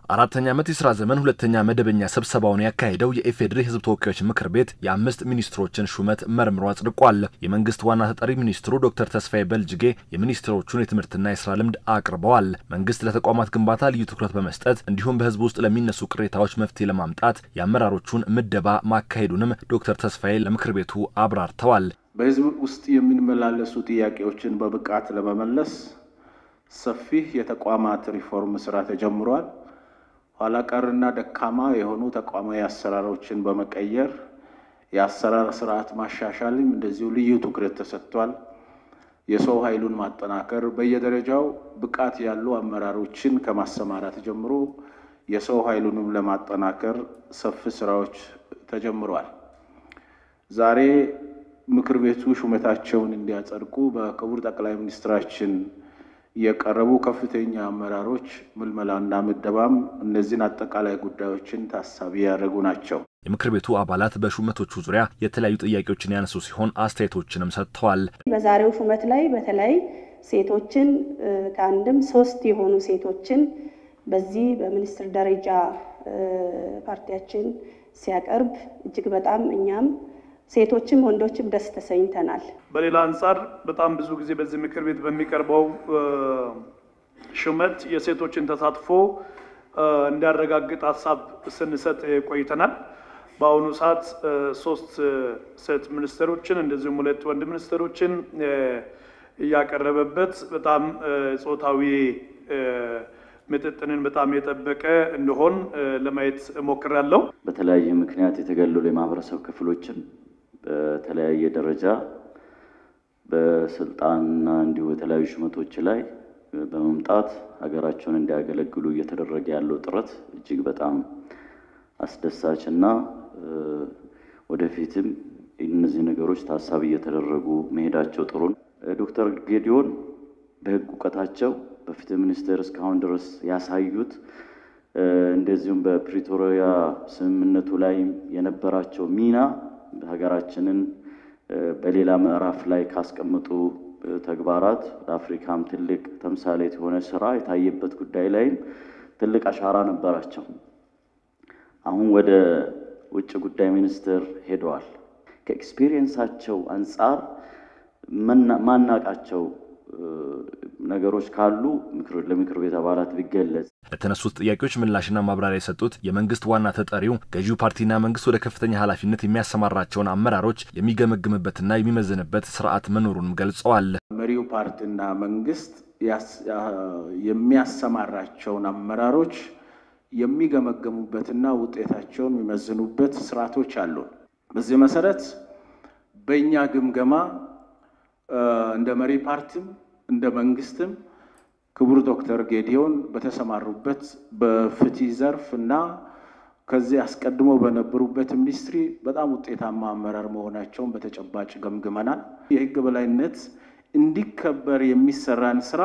አራተኛ ዓመት የስራ ዘመን ሁለተኛ መደበኛ ስብሰባውን ያካሄደው የኢፌዴሪ ሕዝብ ተወካዮች ምክር ቤት የአምስት ሚኒስትሮችን ሹመት መርምሮ አጽድቋል። የመንግስት ዋና ተጠሪ ሚኒስትሩ ዶክተር ተስፋዬ በልጅጌ የሚኒስትሮቹን የትምህርትና የስራ ልምድ አቅርበዋል። መንግስት ለተቋማት ግንባታ ልዩ ትኩረት በመስጠት እንዲሁም በህዝብ ውስጥ ለሚነሱ ቅሬታዎች መፍትሄ ለማምጣት የአመራሮቹን ምደባ ማካሄዱንም ዶክተር ተስፋዬ ለምክር ቤቱ አብራርተዋል። በህዝብ ውስጥ የሚመላለሱ ጥያቄዎችን በብቃት ለመመለስ ሰፊ የተቋማት ሪፎርም ስራ ተጀምሯል። ኋላ ቀርና ደካማ የሆኑ ተቋማዊ አሰራሮችን በመቀየር የአሰራር ስርዓት ማሻሻልም እንደዚሁ ልዩ ትኩረት ተሰጥቷል። የሰው ኃይሉን ማጠናከር በየደረጃው ብቃት ያሉ አመራሮችን ከማሰማራት ጀምሮ የሰው ኃይሉንም ለማጠናከር ሰፊ ስራዎች ተጀምሯል። ዛሬ ምክር ቤቱ ሹመታቸውን እንዲያጸድቁ በክቡር ጠቅላይ ሚኒስትራችን የቀረቡ ከፍተኛ አመራሮች ምልመላና ምደባም እነዚህን አጠቃላይ ጉዳዮችን ታሳቢ ያደረጉ ናቸው። የምክር ቤቱ አባላት በሹመቶቹ ዙሪያ የተለያዩ ጥያቄዎችን ያነሱ ሲሆን አስተያየቶችንም ሰጥተዋል። በዛሬው ሹመት ላይ በተለይ ሴቶችን ከአንድም ሶስት የሆኑ ሴቶችን በዚህ በሚኒስትር ደረጃ ፓርቲያችን ሲያቀርብ እጅግ በጣም እኛም ሴቶችም ወንዶችም ደስ ተሰኝተናል። በሌላ አንጻር በጣም ብዙ ጊዜ በዚህ ምክር ቤት በሚቀርበው ሹመት የሴቶችን ተሳትፎ እንዲያረጋግጥ ሀሳብ ስንሰጥ ቆይተናል። በአሁኑ ሰዓት ሶስት ሴት ሚኒስትሮችን እንደዚሁም ሁለት ወንድ ሚኒስትሮችን እያቀረበበት በጣም ጾታዊ ምጥጥንን በጣም የጠበቀ እንደሆን ለማየት እሞክራለሁ። በተለያየ ምክንያት የተገለሉ የማህበረሰብ ክፍሎችን በተለያየ ደረጃ በስልጣንና እንዲሁ የተለያዩ ሹመቶች ላይ በመምጣት ሀገራቸውን እንዲያገለግሉ እየተደረገ ያለው ጥረት እጅግ በጣም አስደሳች እና ወደፊትም እነዚህ ነገሮች ታሳቢ እየተደረጉ መሄዳቸው ጥሩ ነው። ዶክተር ጌዲዮን በህግ እውቀታቸው በፍትህ ሚኒስቴር እስካሁን ድረስ ያሳዩት እንደዚሁም በፕሪቶሪያ ስምምነቱ ላይ የነበራቸው ሚና ሀገራችንን በሌላ ምዕራፍ ላይ ካስቀመጡ ተግባራት ለአፍሪካም ትልቅ ተምሳሌት የሆነ ስራ የታየበት ጉዳይ ላይም ትልቅ አሻራ ነበራቸው። አሁን ወደ ውጭ ጉዳይ ሚኒስቴር ሄደዋል። ከኤክስፔሪየንሳቸው አንጻር ማናቃቸው ነገሮች ካሉ ለምክር ቤት አባላት ቢገለጽ። ለተነሱት ጥያቄዎች ምላሽና ማብራሪያ የሰጡት የመንግስት ዋና ተጠሪው ገዢው ፓርቲና መንግስት ወደ ከፍተኛ ኃላፊነት የሚያሰማራቸውን አመራሮች የሚገመግምበትና የሚመዝንበት ስርዓት መኖሩንም ገልጸዋል። መሪው ፓርቲና መንግስት የሚያሰማራቸውን አመራሮች የሚገመገሙበትና ውጤታቸውን የሚመዝኑበት ስርዓቶች አሉ። በዚህ መሰረት በእኛ ግምገማ እንደ መሪ ፓርቲም እንደ መንግስትም ክቡር ዶክተር ጌዲዮን በተሰማሩበት በፍትህ ዘርፍ እና ከዚህ አስቀድሞ በነበሩበት ሚኒስትሪ በጣም ውጤታማ አመራር መሆናቸውን በተጨባጭ ገምግመናል። የህግ በላይነት እንዲከበር የሚሰራን ስራ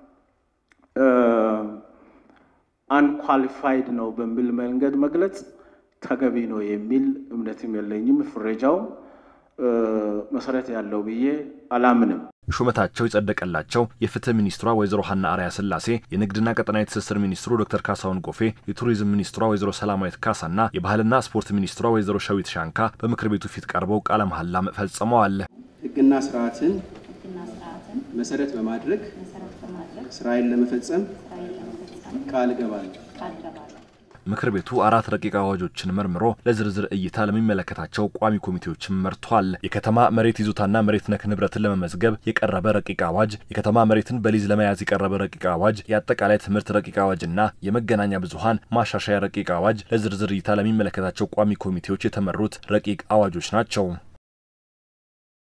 አንኳሊፋይድ ነው በሚል መንገድ መግለጽ ተገቢ ነው የሚል እምነትም የለኝም። ፍረጃው መሰረት ያለው ብዬ አላምንም። ሹመታቸው የጸደቀላቸው የፍትህ ሚኒስትሯ ወይዘሮ ሀና አርያ ስላሴ፣ የንግድና ቀጠናዊ ትስስር ሚኒስትሩ ዶክተር ካሳሁን ጎፌ፣ የቱሪዝም ሚኒስትሯ ወይዘሮ ሰላማዊት ካሳና የባህልና ስፖርት ሚኒስትሯ ወይዘሮ ሸዊት ሻንካ በምክር ቤቱ ፊት ቀርበው ቃለ መሐላም ፈጽመዋል። ህግና ስርዓትን መሰረት በማድረግ ስራዬን ለመፈጸም ቃል እገባለሁ። ምክር ቤቱ አራት ረቂቅ አዋጆችን መርምሮ ለዝርዝር እይታ ለሚመለከታቸው ቋሚ ኮሚቴዎችም መርቷል። የከተማ መሬት ይዞታና መሬት ነክ ንብረትን ለመመዝገብ የቀረበ ረቂቅ አዋጅ፣ የከተማ መሬትን በሊዝ ለመያዝ የቀረበ ረቂቅ አዋጅ፣ የአጠቃላይ ትምህርት ረቂቅ አዋጅና የመገናኛ ብዙኃን ማሻሻያ ረቂቅ አዋጅ ለዝርዝር እይታ ለሚመለከታቸው ቋሚ ኮሚቴዎች የተመሩት ረቂቅ አዋጆች ናቸው።